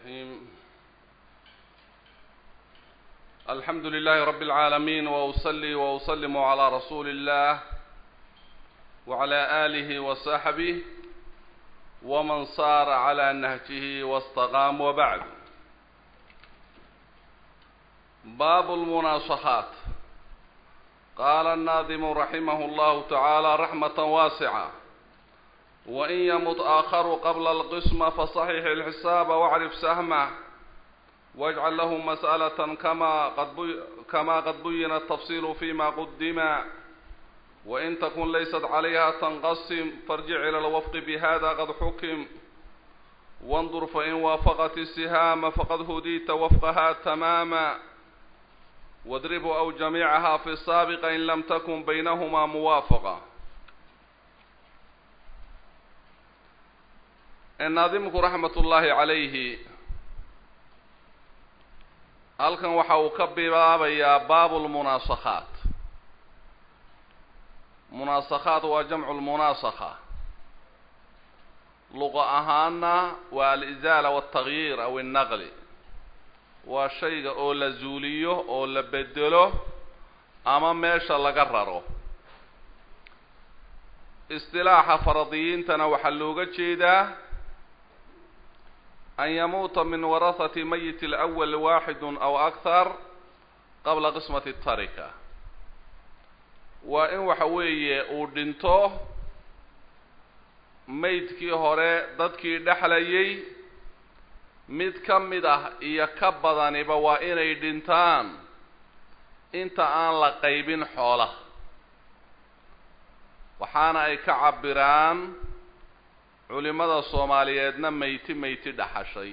الرحيم الحمد لله رب العالمين وأصلي وأسلم على رسول الله وعلى آله وصحبه ومن صار على نهجه واستقام وبعد باب المناصحات قال الناظم رحمه الله تعالى رحمة واسعة وإن يمت آخر قبل القسم فصحح الحساب واعرف سهمه واجعل له مسألة كما قد, بي كما قد بين التفصيل فيما قدم وإن تكن ليست عليها تنقسم فارجع إلى الوفق بهذا قد حكم وانظر فإن وافقت السهام فقد هديت وفقها تماما واضرب أو جميعها في السابق إن لم تكن بينهما موافقة naadimku raxmat ullaahi calayhi halkan waxa uu ka bilaabayaa baabu lmunaasakhaat munaasakhaat waa jamcu lmunaasakha luqa ahaana waa alizaala waltagyiir aw innaqli waa shayga oo la zuuliyo oo la bedelo ama meesha laga raro istilaaxa faradiyiintana waxaa looga jeedaa an yamuuta min warahati mayit alawal waaxidu aw akhar qabla qismati tarika waa in waxa weeye uu dhinto maydkii hore dadkii dhexlayay mid ka mid ah iyo ka badaniba waa inay dhintaan inta aan la qaybin xoolaha waxaana ay ka cabiraan culimada soomaaliyeedna meyti meyti dhaxashay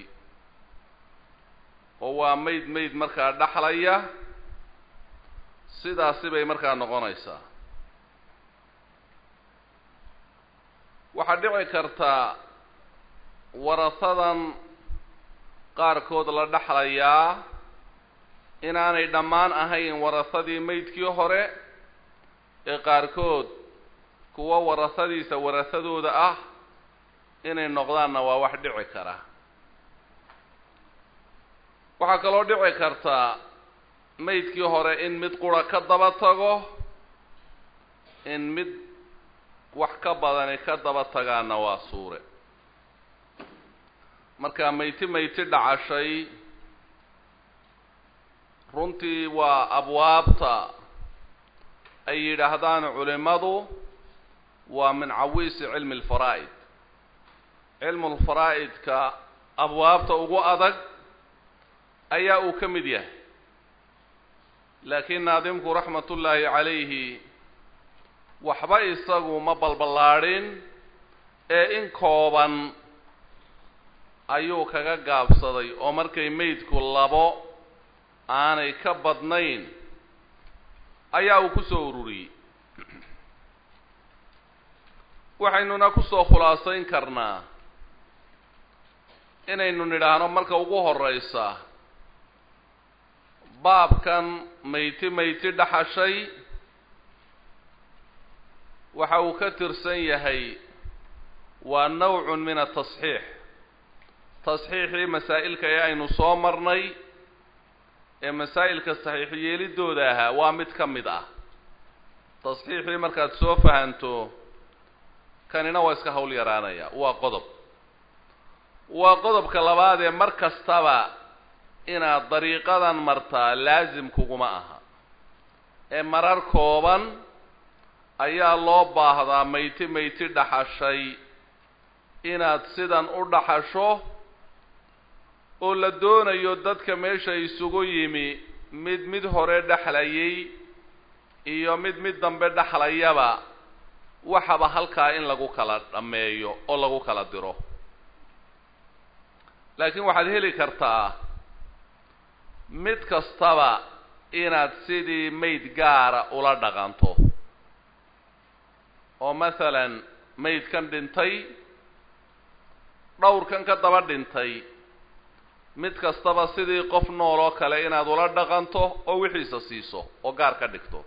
oo waa mayd mayd markaa dhaxlaya sidaasi bay markaa noqonaysaa waxaa dhici kartaa warahadan qaarkood la dhexlayaa inaanay dhammaan ahayn warahadii maydkii hore ee qaarkood kuwa warahadiisa warahadooda ah inay noqdaanna waa wax dhici kara waxaa kaloo dhici kartaa maydkii hore in mid qura ka daba tago in mid wax ka badani ka daba tagaana waa suure marka mayti mayti dhacashay runtii waa abwaabta ay yidhaahdaan culimadu waa min cawiisi cilmi alfaraa'id cilmulfaraa'idka abwaabta ugu adag ayaa uu ka mid yahay laakiin naadimku raxmatullaahi calayhi waxba isagu ma balballaadhin ee in kooban ayuu kaga gaabsaday oo markay maydku labo aanay ka badnayn ayaa uu ku soo ururiyey waxaynuna kusoo khulaasayn karnaa inaynu nidhaahno marka ugu horeysa baabkan mayti mayti dhaxashay waxa uu ka tirsan yahay waa nawcun min atasxiix tasxiixii masaa'ilka ee aynu soo marnay ee masaa'ilka saxiix yeelidooda ahaa waa mid ka mid ah tasxiixii markaad soo fahanto kanina waa iska hawl yaraanaya waa qodob waa qodobka labaad ee mar kastaba inaad dariiqadan martaa laasim kuguma aha ee marar kooban ayaa loo baahdaa mayti mayti dhaxashay inaad sidan u dhaxasho oo la doonayo dadka meesha isugu yimi mid mid hore dhexlayay iyo mid mid dambe dhexlayaba waxaba halkaa in lagu kala dhammeeyo oo lagu kala diro laakiin waxaad heli kartaa mid kastaba inaad sidii mayd gaara ula dhaqanto oo masalan maydkan dhintay dhowrkan ka daba dhintay mid kastaba sidii qof nool oo kale inaad ula dhaqanto oo wixiisa siiso oo gaar ka dhigto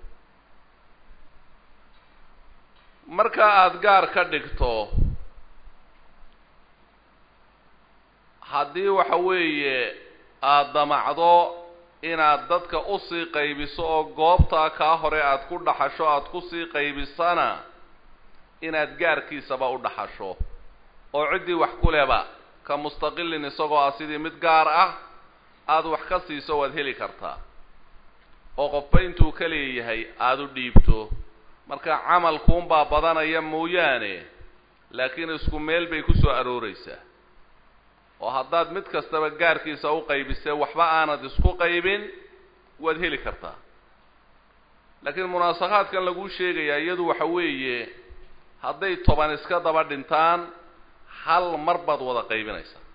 marka aada gaar ka dhigto haddii waxa weeye aada damacdo inaad dadka usii qaybiso oo goobtaa kaa hore aada ku dhaxasho aada kusii qaybisana inaad gaarkiisaba u dhaxasho oo ciddii wax ku leba ka mustaqilin isagoo ah sidii mid gaar ah aada wax ka siiso waad heli kartaa oo qofba intuu ka leeyahay aada u dhiibto marka camalkuunbaa badanaya mooyaane laakiin isku meel bay ku soo arooreysaa oo haddaad mid kastaba gaarkiisa u qaybisee waxba aanad isku qaybin waad heli kartaa laakiin munaasakhaadkan laguu sheegayaa iyadu waxa weeye hadday toban iska daba dhintaan hal mar baad wada qaybinaysaa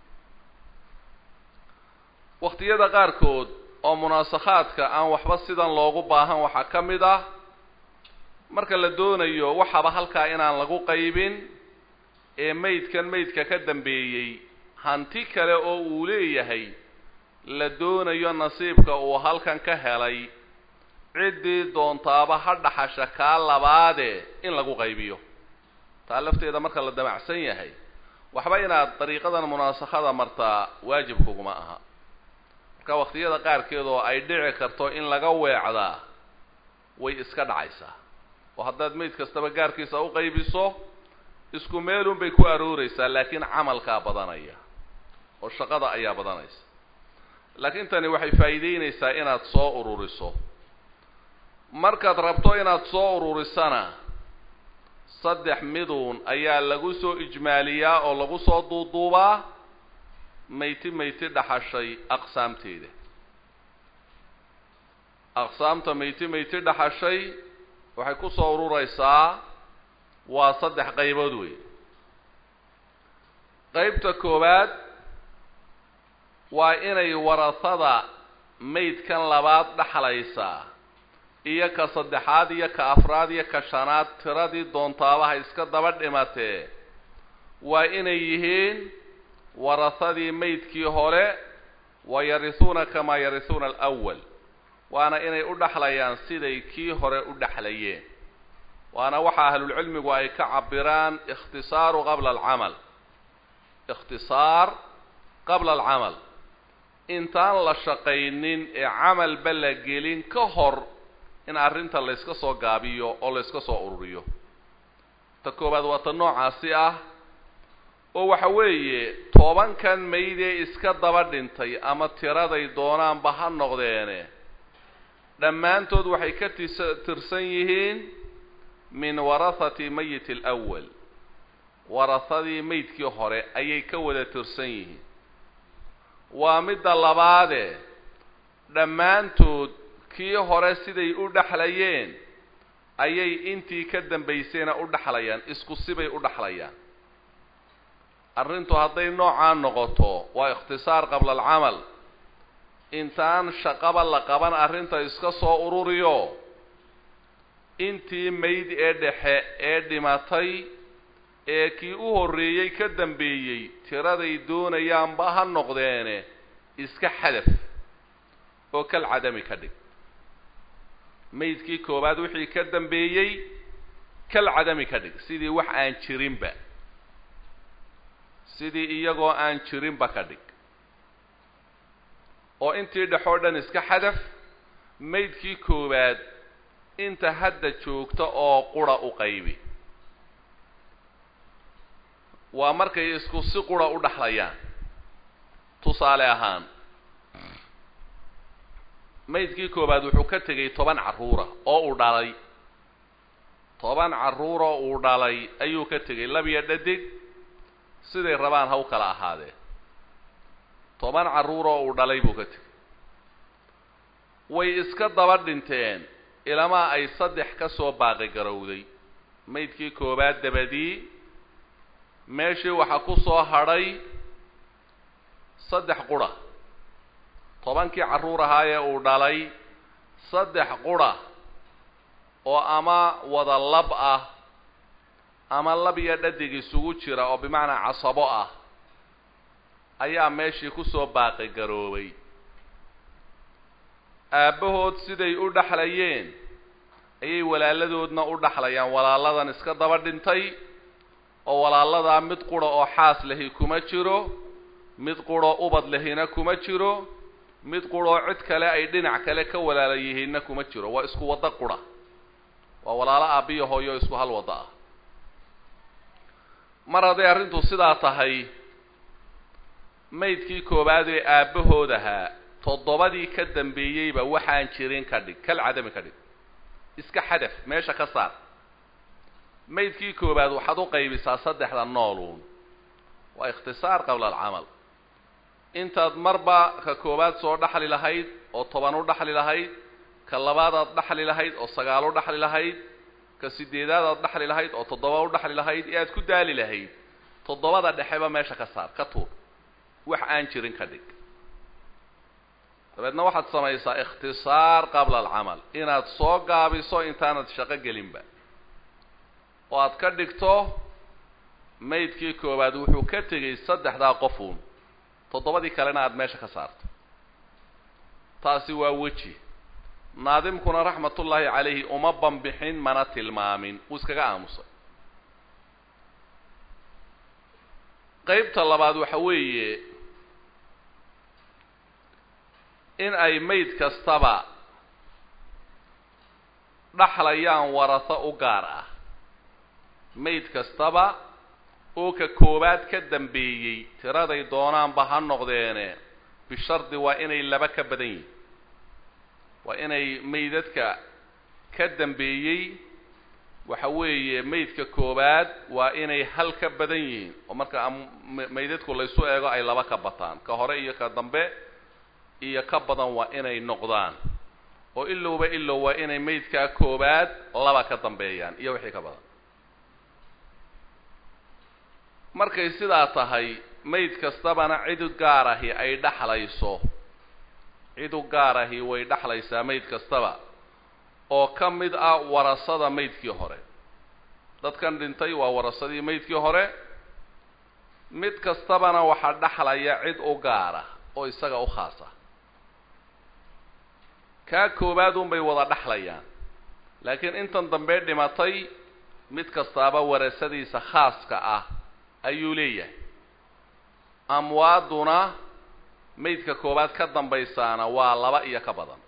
wakhtiyada qaarkood oo munaasakhaadka aan waxba sidan loogu baahan waxaa ka mid ah marka la doonayo waxaba halkaa inaan lagu qaybin ee maydkan maydka ka dambeeyey hanti kale oo uu leeyahay la doonayo nasiibka uu halkan ka helay ciddii doontaaba ha dhaxasha kaa labaade in lagu qaybiyo taa lafteeda marka la damacsan yahay waxba inaad dariiqadan munaasakhada martaa waajib kuguma aha marka wakhtiyada qaarkeed oo ay dhici karto in laga weecdaa way iska dhacaysaa oo haddaad mayd kastaba gaarkiisa u qaybiso isku meelun bay ku arooreysaa laakiin camalkaa badanaya oo shaqada ayaa badanaysa laakiin tani waxay faa'iideynaysaa inaad soo ururiso markaad rabto inaad soo ururisana saddex miduun ayaa lagu soo ijmaaliyaa oo lagu soo duuduubaa mayti mayti dhaxashay aqsaamteeda aqsaamta mayti mayti dhaxashay waxay ku soo urureysaa waa saddex qaybood wey qaybta koowaad waa inay warasada maydkan labaad dhaxlaysaa iyo ka saddexaad iyo ka afraad iyo ka shanaad tiradii doontaabaha iska daba dhimatee waa inay yihiin warasadii maydkii hore wa yarisuuna kamaa yarisuuna alawal waana inay u dhaxlayaan siday kii hore u dhexlayeen waana waxa ahlulcilmigu ay ka cabiraan ikhtisaaru qabla alcamal ikhtisaar qabla alcamal intaan la shaqaynin ee camalba la gelin ka hor in arrinta layska soo gaabiyo oo layska soo ururiyo ta koowaad waa ta noocaasi ah oo waxa weeye tobankan maydee iska daba dhintay ama tiraday doonaanba ha noqdeene dhammaantood waxay ka tis tirsan yihiin min warahati mayit alawal warasadii maydkii hore ayay ka wada tirsan yihiin waa midda labaade dhammaantood kii hore siday u dhexlayeen ayay intii ka dambaysayna u dhexlayaan isku sibay u dhexlayaan arrintu hadday noocaa noqoto waa ikhtisaar qabla alcamal intaan shaqaba la qaban arrinta iska soo ururiyo intii mayd ee dhexe ee dhimatay ee kii u horreeyey ka dambeeyey tiraday doonayaanba ha noqdeene iska xadaf oo kal cadami ka dhig maydkii koowaad wixii ka dambeeyey kal cadami ka dhig sidii wax aan jirinba sidii iyagoo aan jirinba ka dhig oo intii dhexoo dhan iska xadaf maydkii koowaad inta hadda joogta oo qura u qaybi waa markay isku si qura u dhexlayaan tusaale ahaan maydkii koowaad wuxuu ka tegay toban carruura oo uu dhalay toban carruuroo uu dhalay ayuu ka tegay labiyo dhadig siday rabaan ha u kala ahaadeen toban carruuroo uu dhalay buu ka tegay way iska daba dhinteen ilamaa ay saddex ka soo baaqi garowday maydkii koowaad dabadii meeshii waxaa ku soo hadhay saddex qura tobankii carruur ahaa ee uu dhalay saddex qura oo ama wada lab ah ama lab iyo dhadig isugu jira oo bimacnaa casabo ah ayaa meeshii kusoo baaqi garoobay aabbahood siday u dhexlayeen ayay walaaladoodna u dhexlayaan walaaladan iska daba dhintay oo walaaladaa mid qura oo xaas lahi kuma jiro mid quroo ubad lehina kuma jiro mid quroo cid kale ay dhinac kale ka walaala yihiinna kuma jiro waa isku waddo qura waa walaalo aabbiyo hooyo isku hal waddo ah mar hadday arrintu sidaa tahay maydkii koowaad ee aabbahood ahaa toddobadii ka dambeeyeyba waxaan jirin ka dhig kal cadami ka dhig iska xadaf meesha ka saar maydkii koowaad waxaad u qaybisaa saddexda nooluun waa ikhtisaar qabla alcamal intaad marba ka koowaad soo dhaxli lahayd oo toban u dhaxli lahayd ka labaadaad dhaxli lahayd oo sagaal u dhaxli lahayd ka sideedaadaad dhaxli lahayd oo toddoba u dhaxli lahayd ee aad ku daali lahayd toddobada dhexeba meesha ka saar ka tuur wax aan jirin ka dhig dabeedna waxaad samaysaa ikhtisaar qabla alcamal inaad soo gaabiso intaanad shaqo gelinba oo aad ka dhigto maydkii koowaad wuxuu ka tegey saddexdaa qofuun toddobadii kalena aada meesha ka saarto taasi waa weji naadimkuna raxmatullaahi calayhi uma banbixin mana tilmaamin wuu iskaga aamusay qeybta labaad waxa weeye in ay mayd kastaba dhaxlayaan waraso u gaar ah mayd kastaba oo ka koowaad ka dambeeyey tiraday doonaanba ha noqdeene bishardi waa inay laba ka badan yihin waa inay maydadka ka dambeeyey waxa weeye maydka koowaad waa inay hal ka badan yihiin oo marka maydadku laysu eego ay laba ka bataan ka hore iyo ka dambe iyo ka badan waa inay noqdaan oo ilowba ilow waa inay maydkaa koowaad laba ka dambeeyaan iyo wixii ka badan markay sidaa tahay mayd kastabana cid gaar ahi ay dhaxlayso cidu gaar ahi way dhaxlaysaa mayd kastaba oo ka mid ah warasada maydkii hore dadkan dhintay waa warasadii maydkii hore mid kastabana waxaa dhaxlaya cid u gaara oo isaga u khaasa kaa koowaad unbay wada dhaxlayaan laakiin intan dambe dhimatay mid kastaaba warasadiisa khaaska ah ayuu leeyahay amwaaduna maydka koowaad ka dambaysaana waa laba iyo ka badan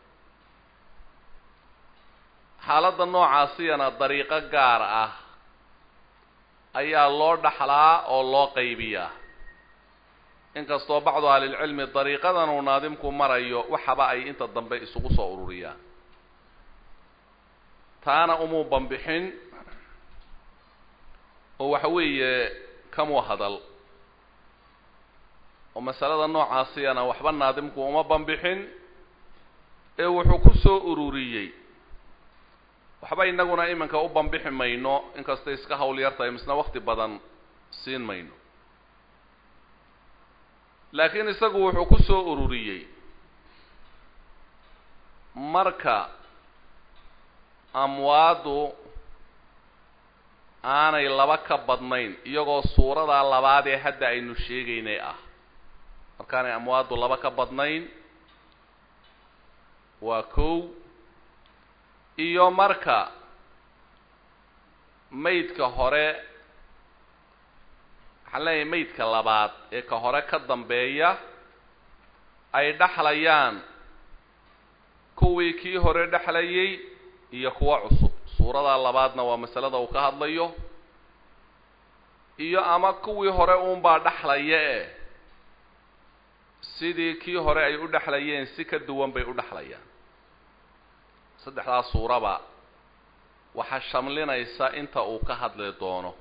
xaaladda noocaasiyana dariiqo gaar ah ayaa loo dhaxlaa oo loo qaybiyaa inkastoo bacdu ahlilcilmi dariiqadan uu naadimku marayo waxaba ay inta dambe isugu soo ururiyaan taana umuu banbixin oo waxa weeye kamuu hadal oo masalada noocaasiyana waxba naadimku uma banbixin ee wuxuu ku soo ururiyey waxba inaguna iminka u banbixi mayno inkastay iska hawl yar tahay misna wakti badan siin mayno laakiin isagu wuxuu ku soo ururiyey marka amwaaddu aanay laba ka badnayn iyagoo suuradaa labaad ee hadda aynu sheegaynay ah markaanay amwaaddu laba ka badnayn waa kow iyo marka maydka hore waxaan leeyahay maydka labaad ee ka hore ka dambeeya ay dhexlayaan kuwii kii hore dhexlayay iyo kuwa cusub suuradaa labaadna waa masalada uu ka hadlayo iyo ama kuwii hore uunbaa dhexlaya e sidii kii hore ay u dhexlayeen si ka duwan bay u dhexlayaan saddexdaas suuraba waxaa shamlinaysa inta uu ka hadli doono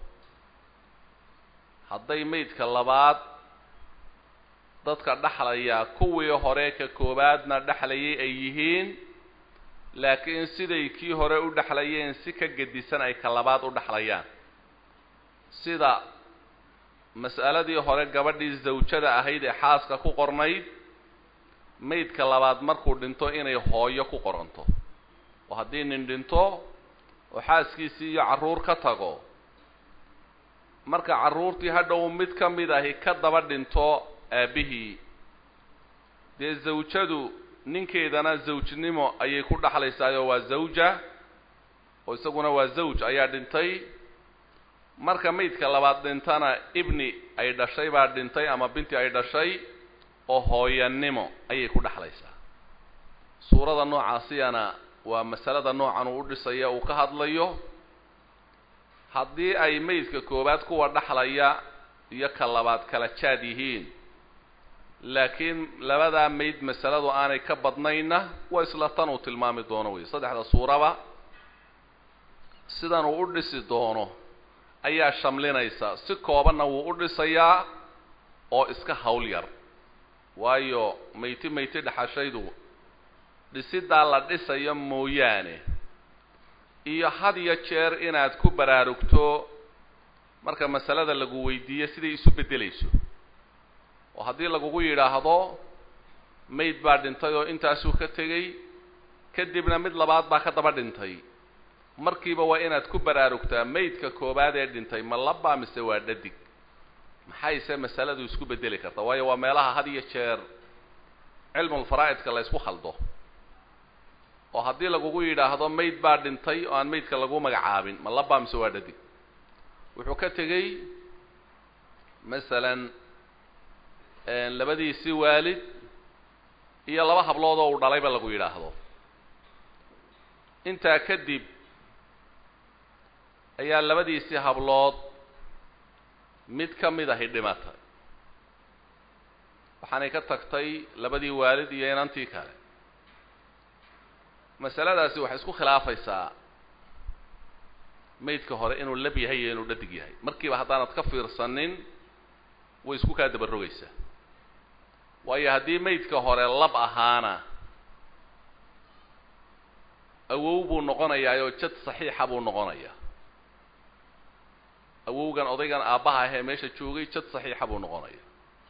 hadday maydka labaad dadka dhexlayaa kuwii hore ka koowaadna dhexlayay ay yihiin laakiin siday kii hore u dhexlayeen si ka gedisan ay ka labaad u dhexlayaan sida mas'aladii hore gabadhii zawjada ahayd ee xaaska ku qornayd maydka labaad markuu dhinto inay hooyo ku qoranto oo haddii nin dhinto oo xaaskiisii iyo carruur ka tago marka carruurtii hadhow mid ka mid ahi ka daba dhinto aabbihii dee zawjadu ninkeedana zawjnimo ayay ku dhexlaysaayoo waa zawja oo isaguna waa zawj ayaa dhintay marka maydka labaad dhintana ibni ay dhashay baa dhintay ama binti ay dhashay oo hooyanimo ayay ku dhexlaysaa suurada noocaasiyana waa masalada noocan uu u dhisaya uu ka hadlayo haddii ay maydka koowaad kuwa dhexlaya iyo ka labaad kala jaad yihiin laakiin labadaa mayd masaladu aanay ka badnayna waa isla tan uu tilmaami doono wey saddexda suuraba sidan uu u dhisi doono ayaa shamlinaysa si koobanna wuu u dhisayaa oo iska hawl yar waayo mayti mayti dhexashaydu dhisidaa la dhisayo mooyaane iyo had iyo jeer inaad ku baraarugto marka masalada lagu weydiiyo siday isu beddelayso oo haddii lagugu yidhaahdo mayd baa dhintay oo intaasuu ka tegey kadibna mid labaad baa ka daba dhintay markiiba waa inaad ku baraarugtaa maydka koowaad ee dhintay ma labaa mise waa dhadig maxayse masaladu isku beddeli karta waayo waa meelaha had iyo jeer cilmulfaraa'idka la ysku khaldo oo haddii lagugu yidhaahdo mayd baa dhintay oo aan maydka lagu magacaabin ma labaa mise waa dhadig wuxuu ka tegey masalan labadiisii waalid iyo laba hablood oo uu dhalayba lagu yidhaahdo intaa kadib ayaa labadiisii hablood mid ka mid ahi dhimatay waxaanay ka tagtay labadii waalid iyo inantii kale masaladaasi waxay isku khilaafaysaa maydka hore inuu lab yahay iyo inuu dhadig yahay markiiba haddaanad ka fiirsanin way isku kaa dabarogaysaa waayo haddii maydka hore lab ahaana awow buu noqonayaa oo jad saxiixa buu noqonayaa awowgan odaygan aabbaha ahee meesha joogay jad saxiixa buu noqonaya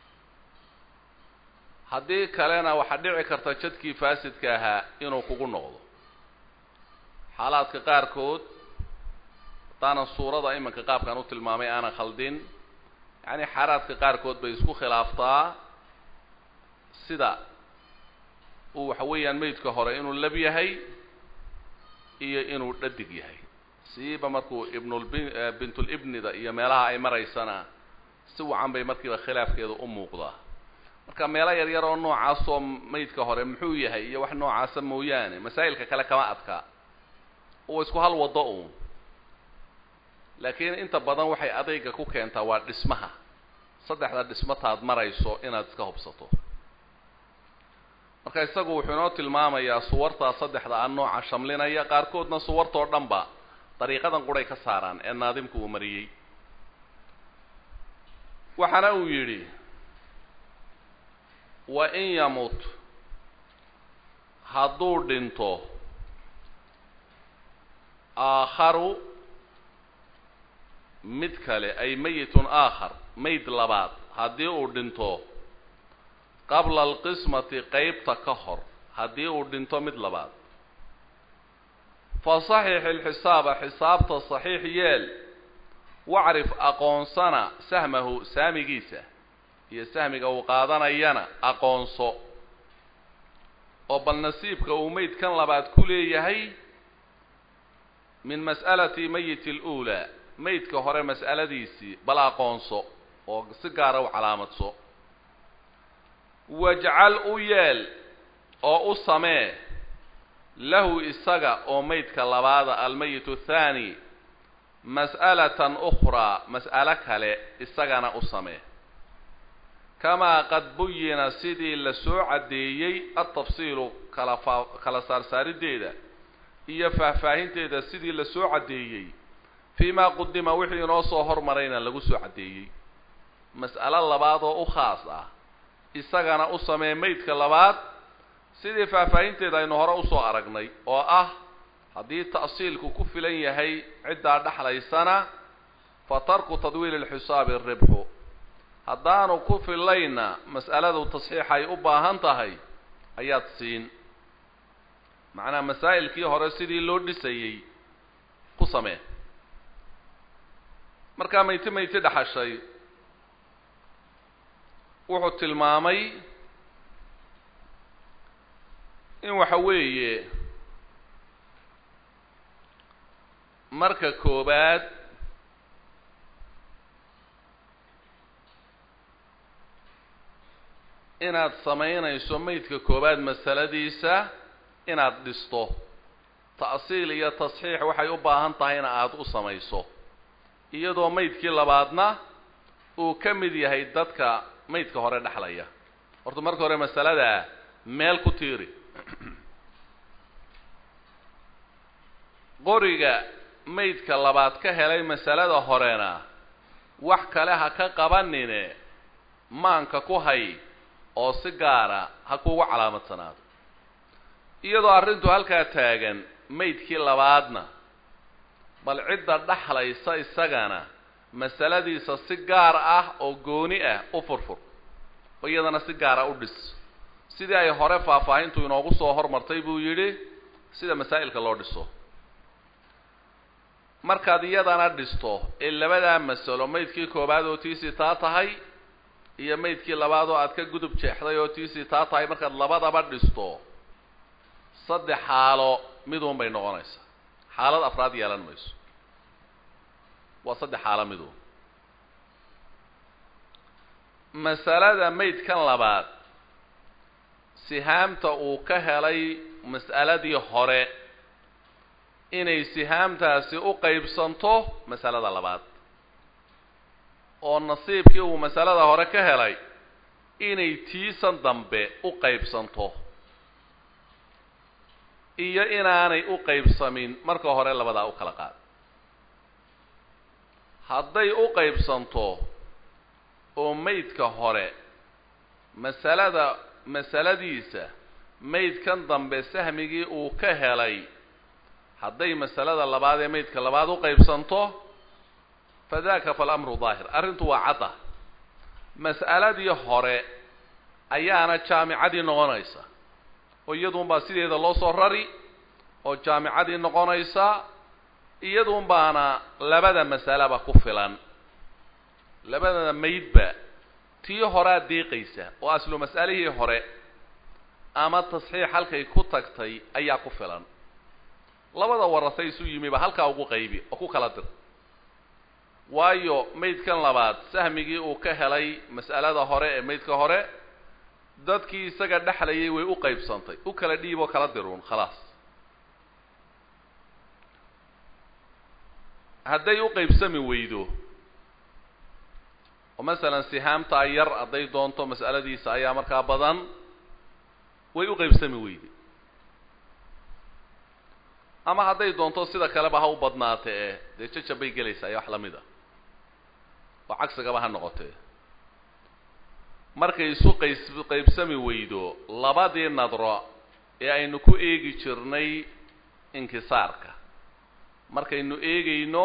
haddii kalena waxaa dhici karta jadkii faasidka ahaa inuu kugu noqdo xaalaadka qaarkood haddaanan suurada iminka qaabkan u tilmaamay aanan khaldin yacni xaalaadka qaarkood bay isku khilaaftaa sida uu waxa weeyaan maydka hore inuu lab yahay iyo inuu dhadig yahay siiba markuu ibnulbi bintulibnida iyo meelaha ay maraysana si wacan bay markiiba khilaafkeedu u muuqdaa marka meelo yar yar oo noocaasoo maydka hore muxuu yahay iyo wax noocaasa mooyaane masaa'ilka kale kama adka oo isku hal waddo uun laakiin inta badan waxay adayga ku keentaa waa dhismaha saddexda dhismataad marayso inaad iska hubsato marka isagu wuxuu inoo tilmaamayaa suwartaa saddexda a nooca shamlinaya qaarkoodna suwartoo dhanba dariiqadan quray ka saaraan ee naadimku uu mariyey waxaana uu yidhi wa in yamut hadduu dhinto aakharu mid kale ay mayitun aakhar mayd labaad haddii uu dhinto qabla alqismati qeybta ka hor haddii uu dhinto mid labaad fa saxix ilxisaaba xisaabta saxiix yeel wacrif aqoonsana sahmahu saamigiisa iyo sahmiga uu qaadanayana aqoonso oo bal nasiibka uu maydkan labaad ku leeyahay min mas'alati mayiti aluulaa maydka hore mas'aladiisii bal aqoonso oo si gaara u calaamadso wajcal u yeel oo u samee lahu isaga oo maydka labaada almayitu athaani mas'alatan ukhraa mas'alo kale isagana u samee kamaa qad buyina sidii la soo caddeeyey altafsiilu kala faa kala saarsaarideeda iyo faahfaahinteeda sidii la soo caddeeyey fii maa qudima wixii inoo soo hormarayna lagu soo caddeeyey mas'alo labaad oo u khaas ah isagana u samee maydka labaad sidii faahfaahinteeda aynu hore usoo aragnay oo ah haddii ta'siilku ku filan yahay ciddaa dhexlaysana fa tarku tadwiili alxisaabi ribxu haddaanu ku filayna mas'aladu tasxiixay u baahan tahay ayaad siin macnaha masaa'ilkii hore sidii loo dhisayey ku samee markaa mayti mayti dhexashay wuxuu tilmaamay in waxa weeye marka koobaad inaad samaynayso maydka koowaad masaladiisa inaad dhisto ta'siil iyo tasxiix waxay u baahan tahayna aada u samayso iyadoo maydkii labaadna uu ka mid yahay dadka maydka hore dhexlaya horta marka hore masaladaa meel ku tiiri qoriga maydka labaad ka helay masalada horena wax kale ha ka qabanine maanka ku hay oo si gaara ha kuugu calaamadsanaado iyadoo arrintu halkaa taagan maydkii labaadna bal cidda dhaxlaysa isagana masaladiisa si gaar ah oo gooni ah u furfur oo iyadana si gaara u dhis sidii ay hore faahfaahintu inoogu soo hormartay buu yidhi sida masaa'ilka loo dhiso markaad iyadana dhisto ee labadaa masalo maydkii koowaad oo tiisii taa tahay iyo maydkii labaad oo aad ka gudub jeexday oo tiisii taa tahay markaad labadaba dhisto saddex xaalo miduun bay noqonaysaa xaalad afraad yeelan mayso waa saddex xaalo miduun masalada maydkan labaad sihaamta uu ka helay mas'aladii hore inay sihaamtaasi u qaybsanto masalada labaad oo nasiibkii uu masalada hore ka helay inay tiisan dambe u qaybsanto iyo inaanay u qaybsamin marka hore labadaa u kala qaad hadday u qaybsanto oo maydka hore masalada masaladiisa maydkan dambe sahmigii uu ka helay hadday masalada labaad ee maydka labaad u qaybsanto fadaka falamru daahir arrintu waa cadda mas'aladii hore ayaana jaamicadii noqonaysa oo iyaduunbaa sideeda loo soo rari oo jaamicadii noqonaysa iyaduun baana labada masalaba ku filan labada maydba tii horaa deeqaysa oo aslu mas'alihii hore ama tasxiix halkay ku tagtay ayaa ku filan labada warasay isu yimiba halkaa ugu qaybi oo ku kala dir waayo maydkan labaad sahmigii uu ka helay mas'alada hore ee maydka hore dadkii isaga dhexlayay way u qaybsantay u kala dhiib oo kala diruun khalaas hadday u qaybsami weydo oo masalan sihaamtaa yar hadday doonto mas'aladiisa ayaa markaa badan way u qaybsami weyde ama hadday doonto sida kaleba ha u badnaate ee dee jajab bay gelaysaa iyo wax lamid a oo cagsigaba ha noqotee markay isu qays qaybsami weydo labadii nadro ee aynu ku eegi jirnay inkisaarka markaynu eegayno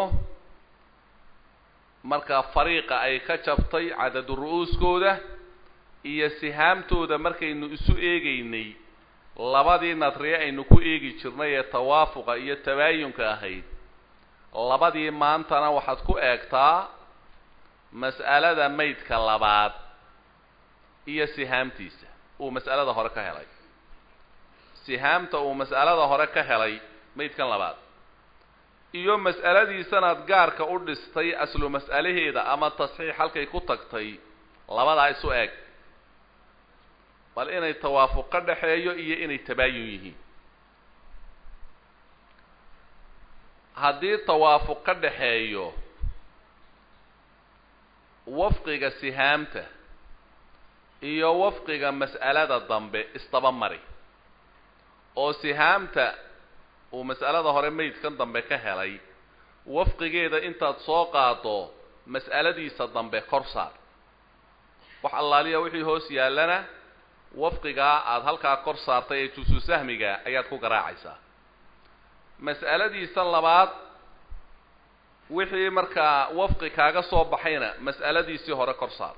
markaa fariiqa ay ka jabtay cadadu ru'uuskooda iyo sihaamtooda markaynu isu eegaynay labadii nadriye aynu ku eegi jirnay ee tawaafuqa iyo tabaayunka ahayd labadii maantana waxaad ku eegtaa mas'alada maydka labaad iyo sihaamtiisa uu mas'alada hore ka helay sihaamta uu mas'alada hore ka helay maydkan labaad iyo mas'aladiisanaad gaarka u dhistay aslu mas'alaheeda ama tasxiix halkay ku tagtay labadaa isu eeg bal inay tawaafuq ka dhaxeeyo iyo inay tabaayun yihiin haddii tawaafuq ka dhaxeeyo wafqiga sihaamta iyo wafqiga mas'alada dambe isdaba mari oo sihaamta uu mas'alada hore maydkan dambe ka helay wafqigeeda intaad soo qaado mas'aladiisa dambe kor saar wax allaaliya wixii hoos yaallana wafqigaa aada halkaa kor saartay ee jusu sahmiga ayaad ku garaacaysaa mas'aladiisa labaad wixii markaa wafqi kaaga soo baxayna mas'aladiisii hore kor saar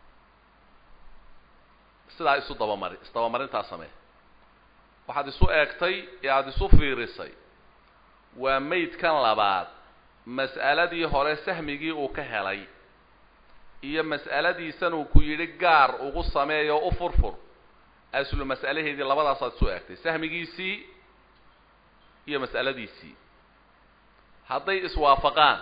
sidaa isu dabamari isdabamarintaa samee waxaad isu eegtay ee aada isu fiirisay waa maydkan labaad mas'aladii hore sahmigii uu ka helay iyo mas'aladiisan uu ku yidhi gaar ugu sameeyo u furfur aslu mas'alaheedii labadaasaad isu eegtay sahmigiisii iyo mas'aladiisii hadday iswaafaqaan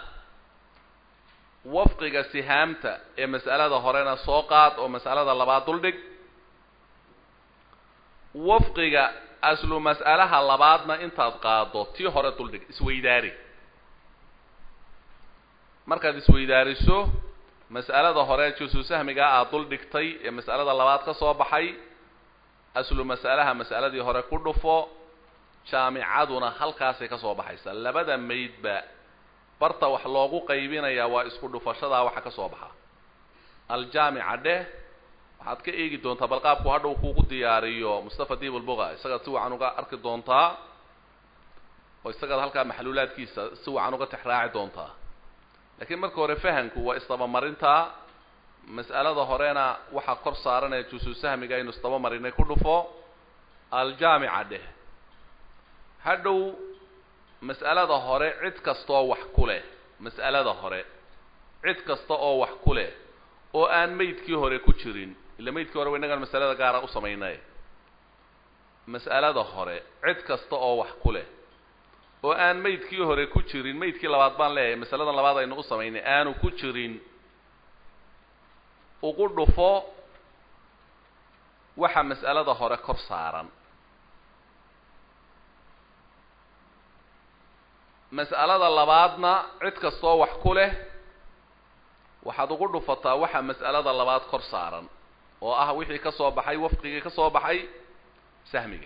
wafqiga sihaamta ee mas'alada horena soo qaad oo mas'alada labaad duldhig wafqiga aslu mas'alaha labaadna intaad qaado tii hore duldhig isweydaari markaad isweydaariso mas'alada hore jusu sahmigaa aad dul dhigtay ee mas'alada labaad ka soo baxay aslu mas'alaha mas'aladii hore ku dhufo jaamicaduna halkaasay ka soo baxaysa labada maydba barta wax loogu qaybinayaa waa isku dhufashadaa waxa ka soo baxa aljaamica dheh waxaad ka eegi doontaa bal qaabku hadhow kuugu diyaariyo mustafa diib ulbuga isagaad si wacan uga arki doontaa oo isagaad halkaa maxluulaadkiisa si wacan uga tixraaci doontaa laakiin marka hore fahamku waa isdabamarintaa mas'alada horena waxaa kor saaran ee jusu sahmiga aynu isdabamarinay ku dhufo aljaamica dheh hadhow mas'alada hore cid kastaoo wax ku leh mas'alada hore cid kasta oo wax ku leh oo aan maydkii hore ku jirin ila maydkii hore wa innagaan masalada gaara u samaynay mas'alada hore cid kasta oo wax ku leh oo aan maydkii hore ku jirin maydkii labaad baan leeyahay masaladan labaad aynu u samaynay aanu ku jirin ugu dhufo waxa mas'alada hore kor saaran mas'alada labaadna cid kastoo wax ku leh waxaad ugu dhufataa waxa mas'alada labaad kor saaran oo ah wixii ka soo baxay wafqigii ka soo baxay sahmiga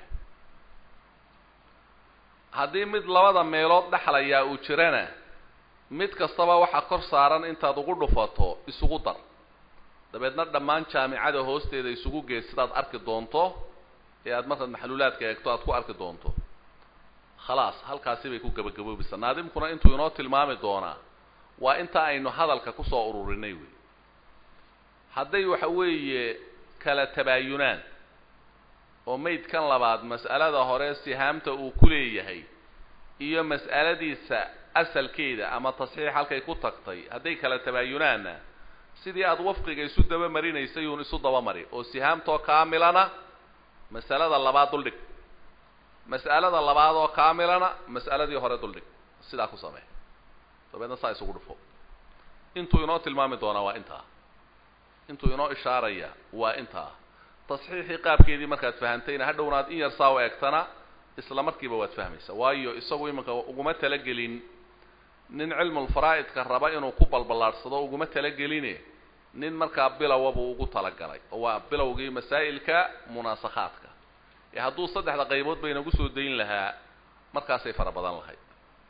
haddii mid labada meelood dhexlayaa uu jirana mid kastaba waxa kor saaran intaad ugu dhufato isugu dar dabeedna dhammaan jaamicada hoosteeda isugu geed sidaad arki doonto ee aad markaad maxluulaadka eegto aad ku arki doonto khalaas halkaasi bay ku gabagaboobaysaa naadimkuna intuu inoo tilmaami doonaa waa inta aynu hadalka kusoo ururinay wey hadday waxa weeye kala tabaayunaan oo maydkan labaad mas'alada hore sihaamta uu ku leeyahay iyo mas'aladiisa asalkeeda ama tasxiix halkay ku tagtay hadday kala tabaayunaanna sidii aada wafqiga isu daba marinaysay uun isu dabamari oo sihaamtoo kaamilana mas'alada labaad duldhig mas'alada labaad oo kaamilana mas'aladii hore duldhig sidaa ku samee dabeedna saa isugu dhufo intuu inoo tilmaami doonaa waa intaa intuu inoo ishaaraya waa intaa tasxiixii qaabkeedii markaad fahantayna hadhowna aad in yar saa u eegtana isla markiiba waad fahmaysaa waayo isagu iminka uguma talagelin nin cilmulfaraa'idka raba inuu ku balballaadhsado uguma talageline nin markaa bilowa buu ugu talagalay oo waa bilowgii masaa'ilka munaasakhaadka ee hadduu saddexda qaybood ba inagu soo dayn lahaa markaasay fara badan lahayd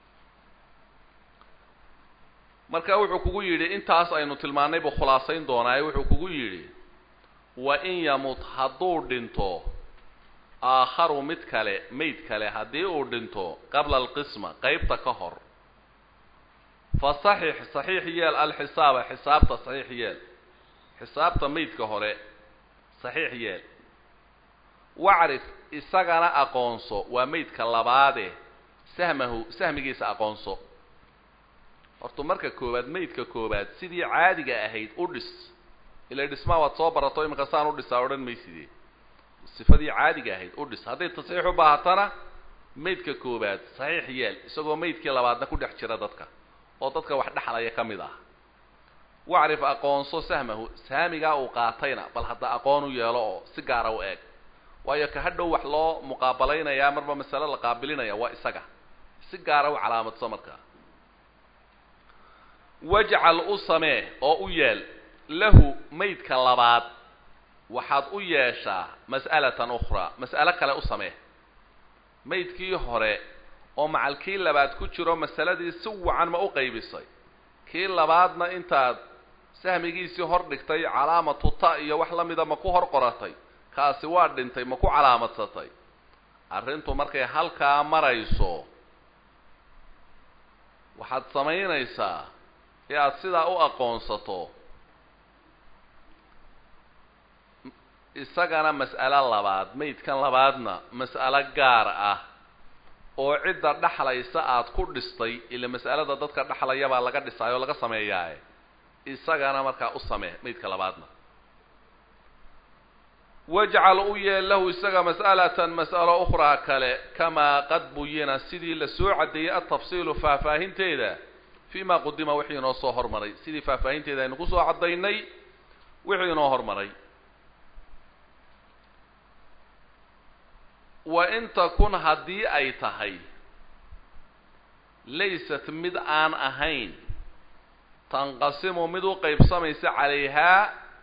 marka wuxuu kugu yidhi intaas aynu tilmaannay buu khulaasayn doonaaye wuxuu kugu yidhi wa in yamut hadduu dhinto aakharu mid kale mayd kale haddii uu dhinto qabla alqisma qeybta ka hor fa saxix saxiix yeel alxisaaba xisaabta saxiix yeel xisaabta maydka hore saxiix yeel wacrif isagana aqoonso waa maydka labaade sahmahu sahmigiisa aqoonso horta marka koowaad maydka koowaad sidii caadiga ahayd u dhis ila dhismaa waad soo barato iminka saan u dhisaa odhan maysidee sifadii caadiga ahayd u dhis hadday tasxiix u baahatana maydka koowaad saxiix yeel isagoo maydkii labaadna ku dhex jira dadka oo dadka wax dhexlaya ka mid ah wacrif aqoonso sahmahu saamigaa uu qaatayna bal hadda aqoon u yeelo oo si gaara u eeg waayo ka hadhow wax loo muqaabalaynayaa marba masale la qaabilinaya waa isaga si gaara u calaamadso markaa wajcal u samee oo u yeel lahu maydka labaad waxaad u yeeshaa mas'alatan ukhraa mas'alo kale u samee maydkii hore oo macal kii labaad ku jiro masaladii si wacan ma u qaybisay kii labaadna intaad sahmigiisii hor dhigtay calaamatu ta iyo wax la mida ma ku hor qoratay kaasi waa dhintay ma ku calaamadsatay arrintu markay halkaa marayso waxaad samaynaysaa ee aada sidaa u aqoonsato isagana mas'alo labaad maydkan labaadna mas'alo gaar ah oo cidda dhexlaysa aada ku dhistay ila mas'alada dadka dhexlaya baa laga dhisaay oo laga sameeyaaye isagana markaa u samee maydka labaadna wajcal u yeel lahu isaga mas'alatan mas'alo ukhraa kale kamaa qad buyina sidii la soo caddeeyey altafsiilu faahfaahinteeda fii ma qudima wixii inoo soo hormaray sidii faahfaahinteeda aynu kusoo caddaynay wixii inoo hormaray wa in takun haddii ay tahay laysat mid aan ahayn tanqasimu mid u qaybsamaysa calayhaa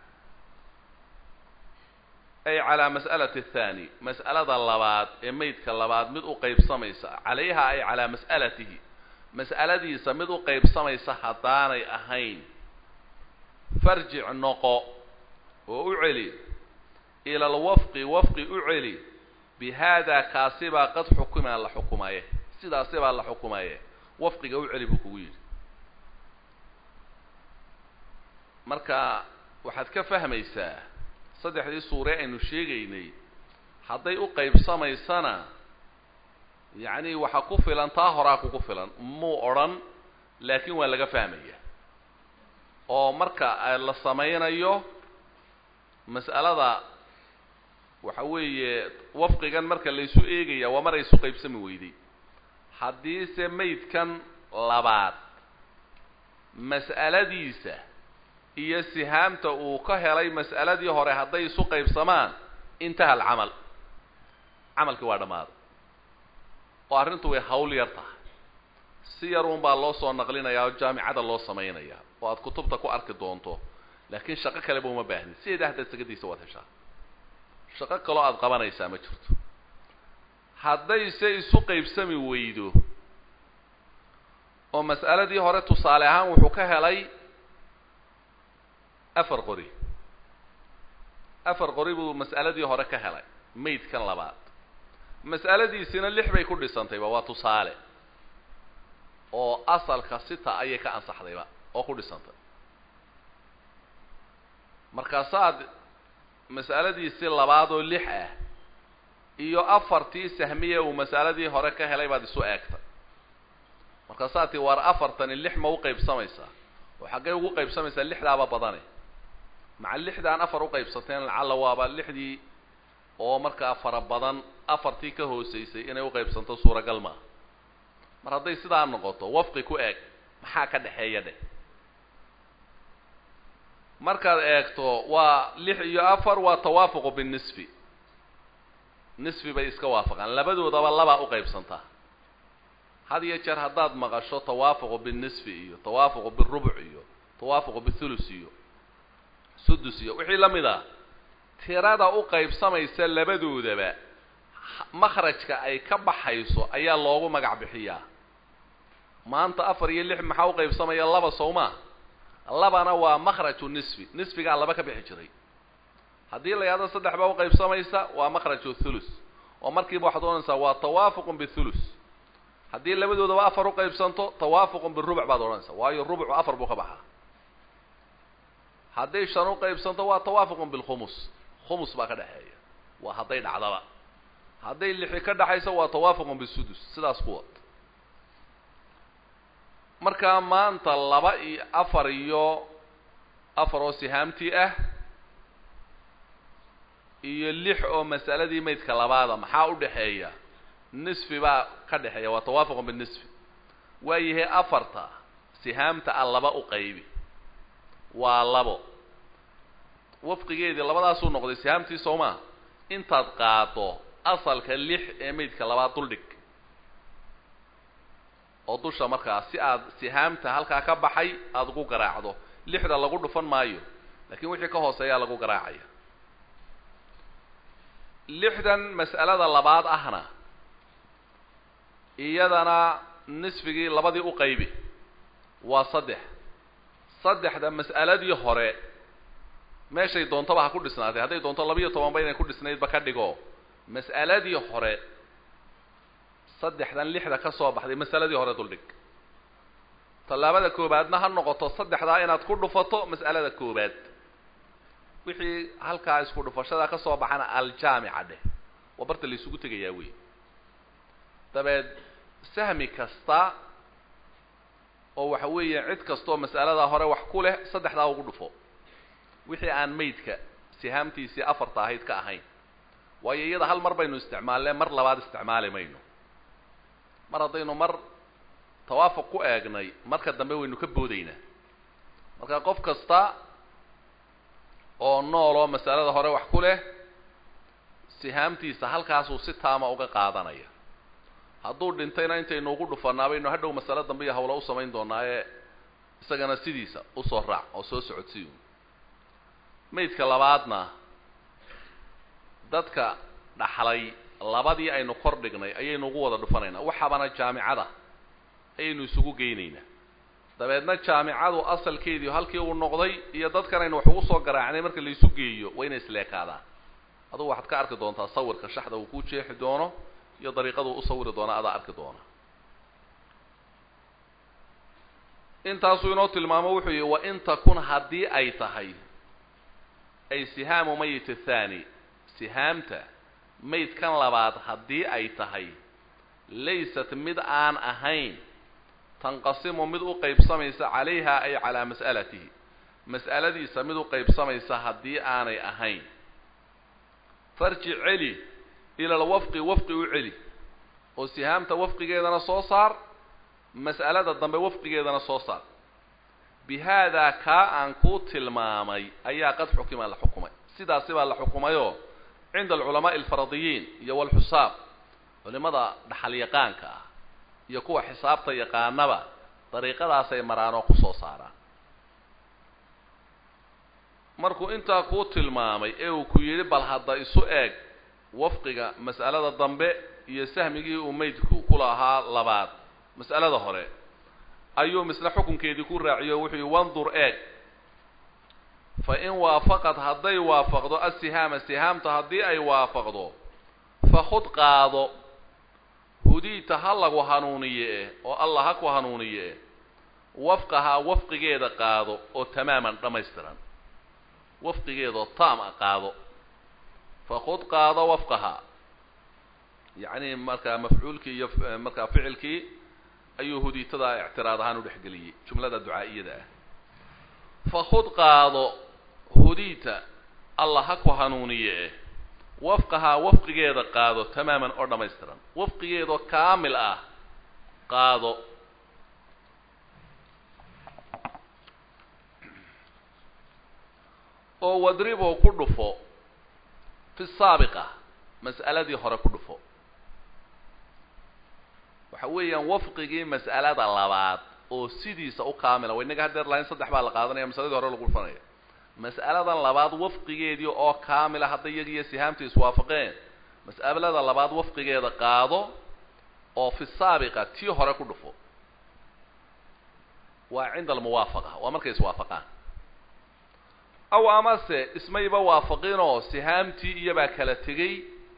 ay calaa mas'alati athaani mas'alada labaad ee meydka labaad mid u qaybsamaysa calayhaa ay calaa mas'alatihi mas'aladiisa mid u qaybsamaysa haddaanay ahayn farjic noqo oo u celi ila alwafqi wafqi u celi bi haadaa kaasibaa qad xukima la xukumaye sidaasibaa la xukumaye wafqiga u celi buu kugu yidhi marka waxaad ka fahmaysaa saddexdii suure aynu sheegaynay hadday u qaybsamaysana yacni waxa ku filan taa horaa kugu filan muu odhan laakiin waa laga fahmaya oo marka la samaynayo mas'alada waxa weeye wafqigan marka laysu eegaya waa mar ay isu qaybsami weyday haddiise maydkan labaad mas'aladiisa iyo sihaamta uu ka helay mas'aladii hore hadday isu qaybsamaan intaha alcamal camalkii waa dhammaaday oo arrintu way hawl yar tahay si yar uun baa loo soo naqlinayaa oo jaamicada loo samaynayaa oo aad kutubta ku arki doonto laakiin shaqo kaleba uma baahnin sideeda haddaad sagadiisa waad heshaa shaqo kaloo aada qabanaysaa ma jirto haddayse isu qaybsami weydo oo mas'aladii hore tusaale ahaan wuxuu ka helay afar qori afar qori buu mas'aladii hore ka helay maydkan labaad mas'aladiisina lix bay ku dhisantayba waa tusaale oo asalka sita ayay ka ansaxdayba oo ku dhisantay markaasaad mas'aladiisii labaad oo lix ah iyo afartii sahmiya uu mas'aladii hore ka helay baad isu eegtay markaasaad tii waar afartani lix ma u qaybsamaysaa oo xaggay ugu qaybsamaysaa lixdaaba badane maca lixdaan afar u qaybsateen lacalla waaba lixdii oo markaa fara badan afartii ka hooseysay inay u qaybsanto suuragal maaha mar hadday sidaa noqoto wafqi ku eeg maxaa ka dhexeeya dheh markaad eegto waa lix iyo afar waa tawaafuqu binisfi nisfi bay iska waafaqaan labadoodaba labaa u qaybsantaa had iyo jeer haddaad maqasho tawaafuqu binisfi iyo tawaafuqu birubuc iyo tawaafuqu bithulus iyo sudus iyo wixii la mid ah tirada u qaybsamaysa labadoodaba makhrajka ay ka baxayso ayaa loogu magac bixiyaa maanta afar iyo lix maxaa u qaybsamaya laba sowmaa labana waa makhraju nisfi nisfigaa laba ka bixi jiray haddii la yahdo saddex baa u qaybsamaysa waa makhraju thulus oo markiiba waxaad odhanaysaa waa tawaafuqun bithulus haddii labadoodaba afar u qaybsanto tawaafuqun birubuc baad odhanaysaa waayo rubucu afar buu ka baxaa hadday shan u qaybsanto waa tawaafuqun bilkhumus khumus baa ka dhexeeya waa hadday dhacdaba hadday lixi ka dhexayso waa tawaafuqun bisudus sidaas ku wad markaa maanta laba iyo afar iyo afar oo sihaamtii ah iyo lix oo mas'aladii maydka labaada maxaa u dhexeeya nisfi baa ka dhexeeya waa tawaafuqun binisfi waayahay afarta sihaamta a laba u qaybi waa labo wafqigeedii labadaasuu noqday sihaamtii soo maa intaad qaado asalka lix ee maydka labaad duldhig oo dusha markaa si aad sihaamta halkaa ka baxay aada ugu garaacdo lixda lagu dhufan maayo laakiin wixii ka hooseeyaa lagu garaacaya lixdan mas'alada labaad ahna iyadana nisfigii labadii u qaybi waa saddex saddexda mas'aladii hore meeshay doontaba ha ku dhisnaatay hadday doonto labiiyo tobanba inay ku dhisnaydba ka dhigo mas'aladii hore saddexdan lixda ka soo baxday masaladii hore duldhig tallaabada koobaadna ha noqoto saddexdaa inaad ku dhufato mas'alada koobaad wixii halkaa isku dhufashada ka soo baxana aljaamica dheh waa barta la isugu tegayaa wey dabeed sahmi kasta oo waxa weeye cid kastoo mas'aladaa hore wax ku leh saddexdaa ugu dhufo wixii aan maydka sihaamtiisii afarta ahayd ka ahayn waayo iyada hal mar baynu isticmaalne mar labaad isticmaali mayno mar haddaynu mar tawaafuq ku eegnay marka dambe waynu ka boodaynaa marka qof kasta oo nool oo masalada hore wax ku leh sihaamtiisa halkaasuu si taama uga qaadanaya hadduu dhintayna intaynu ugu dhufanaa baynu hadhow masale dambe iyo hawla u samayn doonaa ee isagana sidiisa usoo raac oo soo socodsiiyo maydka labaadna dadka dhaxlay labadii aynu kor dhignay ayaynu ugu wada dhufanaynaa waxaabana jaamicada ayaynu isugu geynaynaa dabeedna jaamicadu asalkeedii halkii uu noqday iyo dadkan aynu wax ugu soo garaacnay marka laisu geeyo waa inay isleekaadaan adugu waxaad ka arki doontaa sawirka shaxda uu ku jeexi doono iyo dariiqadu u sawiri doona adaa arki doona intaasuu inoo tilmaamo wuxuu yihi wa in takun haddii ay tahay ay sihaamu mayit athani sihaamta maydkan labaad haddii ay tahay laysat mid aan ahayn tanqasimu mid u qaybsamaysa calayha ay calaa mas'alatihi mas'aladiisa mid u qaybsamaysa haddii aanay ahayn farji celi ila alwafqi wafqi u celi oo sihaamta wafqigeedana soo saar mas'alada dambe wafqigeedana soo saar bi haadaa kaa aan kuu tilmaamay ayaa qad xukima la xukumay sidaasi baa la xukumayoo cinda alculamaa'i alfaradiyiin iyo walxusaab culimada dhaxal yaqaanka ah iyo kuwa xisaabta yaqaanaba dariiqadaasay maraan oo kusoo saaraan markuu intaa kuu tilmaamay ee uu ku yidhi bal hadda isu eeg wafqiga mas'alada dambe iyo sahmigii uu maydku ku lahaa labaad mas'alada hore ayuu misle xukunkeedii ku raaciyo wuxuu yihi wandur eeg fa in waafaqad hadday waafaqdo asihaama sihaamta haddii ay waafaqdo fakhud qaado hudiita ha lagu hanuuniye eh oo allah ha ku hanuuniye eh wafqahaa wafqigeeda qaado oo tamaaman dhammaystiran wafqigeedaoo taam a qaado fakhud qaado wafqahaa yacni markaa mafcuulkii iyo markaa ficilkii ayuu hudiitada ictiraad ahaan u dhexgeliyey jumlada ducaa'iyada ah fakhud qaado hudiita allah ha ku hanuuniye eh wafqahaa wafqigeeda qaado tamaaman oo dhammaystiran wafqigeedoo kaamil ah qaado oo wadriboo ku dhufo fi saabiqa mas'aladii hore ku dhufo waxa weeyaan wafqigii mas'alada labaad oo sidiisa u kaamila wa innaga haddeer lahayn saddex baa la qaadanaya masaladii hore lagu dhufanaya mas'aladan labaad wafqigeedii oo kaamila hadday iyagiiyo sihaamta iswaafaqeen mas'alada labaad wafqigeeda qaado oo fi saabiqa tii hore ku dhufo waa cinda almuwaafaqa waa markay iswaafaqaan aw amase ismayba waafaqinoo sihaamtii iyobaa kala tegey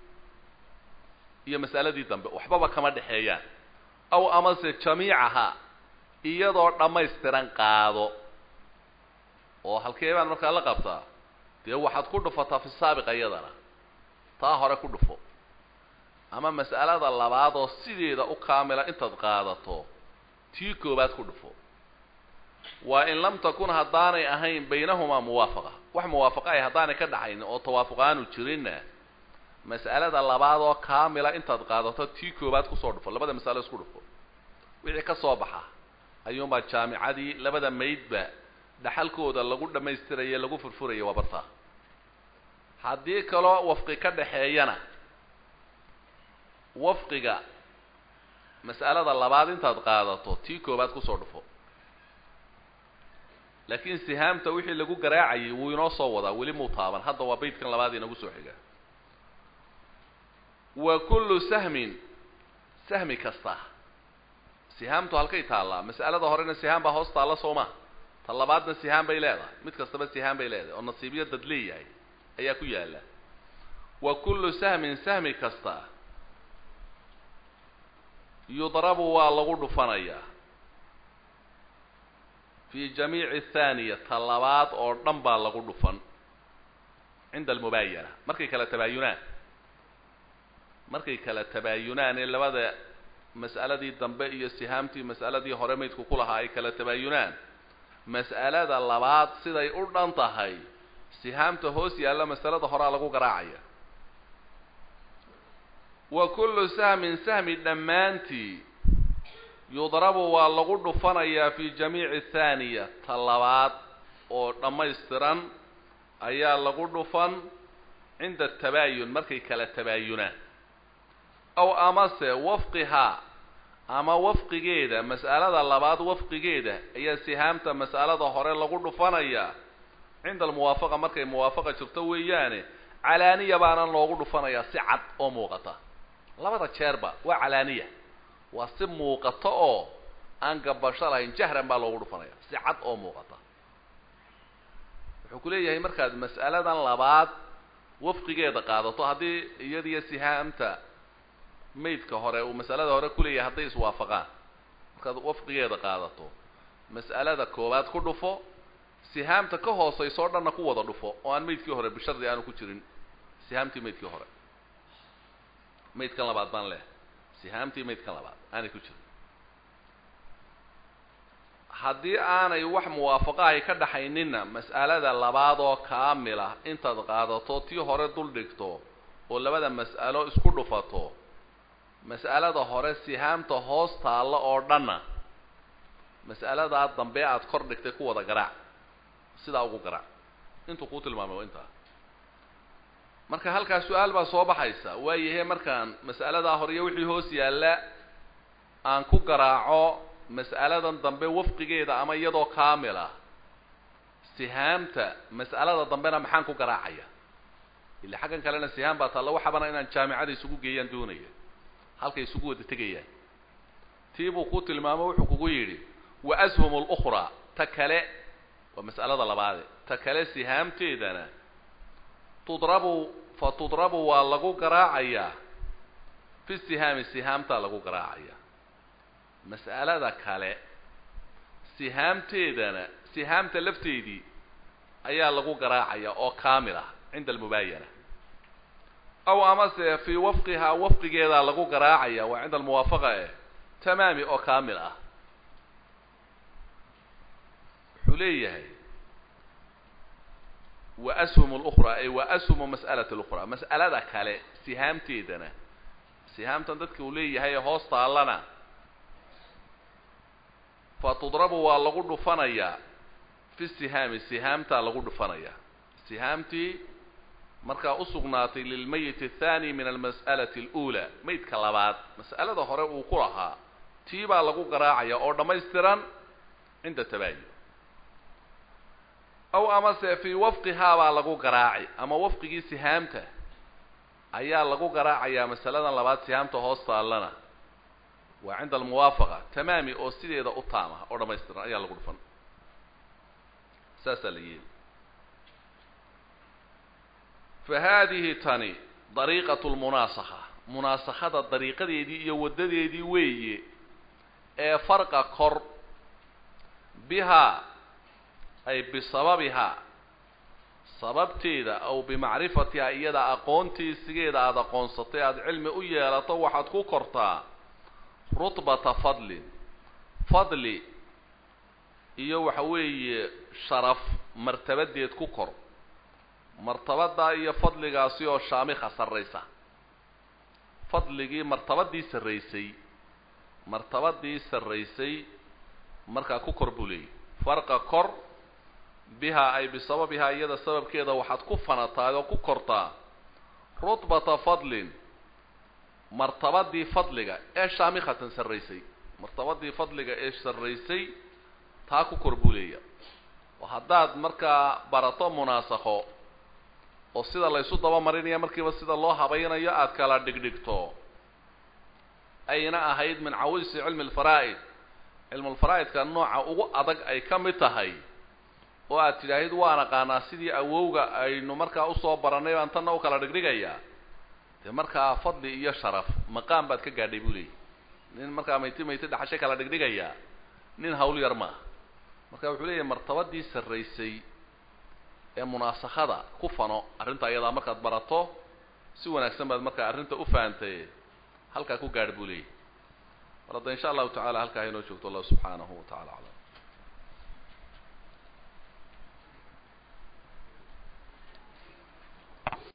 iyo mas'aladii dambe waxbaba kama dhexeeyaan aw amase jamiicaha iyadoo dhammaystiran qaado oo halkee baan markaa la qabtaa dee waxaad ku dhufataa fi saabiqa iyadana taa hore ku dhufo ama mas'alada labaad oo sideeda u kaamila intaad qaadato tii koobaad ku dhufo waa in lam takun haddaanay ahayn baynahumaa muwaafaqa wax muwaafaqa ay haddaanay ka dhaxayn oo tawaafuq aanu jirinna mas'alada labaad oo kaamila intaad qaadato tii koobaad kusoo dhufo labada mas'alo isku dhufo wixii ka soo baxa ayuunbaa jaamicadii labada maydba dhaxalkooda lagu dhammaystiraya lagu furfuraya waa bartaa haddii kaloo wafqi ka dhaxeeyana wafqiga mas'alada labaad intaad qaadato tii koobaad kusoo dhufo laakiin sihaamta wixii lagu garaacayay wuu inoo soo wadaa weli muu taaban hadda waa baydkan labaad inagu soo xiga wa kullu sahmin sahmi kasta sihaamtu halkay taallaa mas'alada horena sihaam baa hoos taalla soo ma ta labaadna sihaam bay leedahay mid kastaba sihaam bay leedahay oo nasiibyo dad leeyahay ayaa ku yaalla wa kullu sahmin sahmi kasta yudrabu waa lagu dhufanayaa fi jamiici thaaniya ta labaad oo dhan baa lagu dhufan cinda almubaayana markay kala tabaayunaan markay kala tabaayunaan ee labada mas'aladii dambe iyo sihaamtii mas'aladii hore maydku ku lahaa ay kala tabaayunaan mas'alada labaad siday u dhan tahay sihaamta hoos yaalla masalada horaa lagu garaacaya wa kullu sahmin sahmi dhammaantii yudrabu waa lagu dhufanayaa fi jamiici thaaniya ta labaad oo dhammaystiran ayaa lagu dhufan cinda atabaayun markay kala tabaayunaan aw amase wafqihaa ama wafqigeeda mas'alada labaad wafqigeeda ayaa sihaamta mas'alada hore lagu dhufanayaa cinda almuwaafaqa markay muwaafaqa jirto weeyaane calaaniya baana loogu dhufanayaa si cad oo muuqata labada jeerba waa calaaniya waa si muuqata oo aan gabasho lahayn jahran baa loogu dhufanaya si cad oo muuqata wuxuu ku leeyahay markaad mas'aladan labaad wafqigeeda qaadato haddii iyadiyo sihaamta maydka hore uu mas'alada hore kuleeyahay hadday iswaafaqaan markaad wafqigeeda qaadato mas'alada koowaad ku dhufo sihaamta ka hoosayso o dhanna ku wada dhufo oo aan maydkii hore bishardi aanu ku jirin sihaamtii maydkii hore maydkan labaad baan leh sihaamtii maydkan labaad aanay ku jirin haddii aanay wax muwaafaqahay ka dhaxayninna mas'alada labaad oo kaamila intaad qaadato tii hore dul dhigto oo labada mas'alo isku dhufato mas'alada hore sihaamta hoos taalla oo dhanna mas'aladaa dambe aad kor dhigtay ku wada garaac sidaa ugu garaac intuu kuu tilmaamay waa intaa marka halkaas su-aal baa soo baxaysa waayahe markaan mas'aladaa hore iyo wixii hoos yaalla aan ku garaaco mas'aladan dambe wafqigeeda ama iyadoo kaamil ah sihaamta mas'alada dambena maxaan ku garaacaya ila xaggan kalena sihaam baa taalla waxabana inaan jaamicada isugu geeyaan doonaya halkay isugu wada tegayaan tii buu ku tilmaamo wuxuu kugu yidhi wa ashum lukhraa ta kale waa mas'alada labaade ta kale sihaamteedana tudrabu fa tudrabu waa lagu garaacayaa fi sihaami sihaamtaa lagu garaacaya mas'alada kale sihaamteedana sihaamta lafteedii ayaa lagu garaacaya oo kaamil ah cinda almubaayana aw amase fii wafqihaa wafqigeedaa lagu garaacaya waa cinda almuwaafaqa eh tamaami oo kaamil ah wuxuu leeyahay wa ashum lukhraa ay wa ashumu mas'alati lukhraa mas'alada kale sihaamteedana sihaamtan dadka uu leeyahay ee hoos taallana fa tudrabu waa lagu dhufanayaa fi sihaami sihaamtaa lagu dhufanayaa sihaamtii markaa usugnaatay lilmayit athani min almas'alati alula maydka labaad mas'alada hore uu ku lahaa tii baa lagu garaacaya oo dhammaystiran cinda tabaayun aw amase fii wafqihaa baa lagu garaaci ama wafqigii sihaamta ayaa lagu garaacayaa masaladan labaad sihaamta hoos taallana waa cinda almuwaafaqa tamaami oo sideeda u taama oo dhammaystiran ayaa lagu dhufan saasaa la yeeli fa haadihi tani dariiqatu lmunaasakha munaasakhada dariiqadeedii iyo waddadeedii weeye ee farqa kor bihaa ay bisababihaa sababteeda aw bimacrifatihaa iyada aqoontiisigeeda aada aqoonsatay aada cilmi u yeelato waxaad ku kortaa rutbata fadlin fadli iyo waxa weeye sharaf martabadeed ku kor martabadaa iyo fadligaasi oo shaamikha sarraysa fadligii martabadii sarraysay martabadii sarraysay markaa ku kor buu leeyahy farqa kor bihaa ay bisababihaa iyada sababkeeda waxaad ku fanataay oo ku kortaa rutbata fadlin martabadii fadliga ee shaamikhatan sarraysay martabadii fadliga ee sarraysay taa ku kor buu leeya oo haddaad markaa barato munaasakho oo sida laysu daba marinaya markiiba sida loo habaynayo aada kala dhigdhigto ayna ahayd min cawisi cilmi alfaraa'id cilmulfaraa'idka nooca ugu adag ay ka mid tahay oo aad tidhaahid waan aqaanaa sidii awowga aynu markaa usoo barannay baan tanna u kala dhigdhigayaa dee markaa fadli iyo sharaf maqaam baad ka gaadhay buu leeyahy nin markaa mayti mayti dhaxashay kala dhigdhigayaa nin hawl yar maaha marka wuxuu leeyahay martabadii sarraysay ee munaasakhada ku fano arrinta ayadaa markaad barato si wanaagsan baad markaa arrinta u fahantay halkaa ku gaadh buu leeyahy mar hadda insha allahu tacala halkaa haynoo joogto allah subxaanahu wa tacala aclam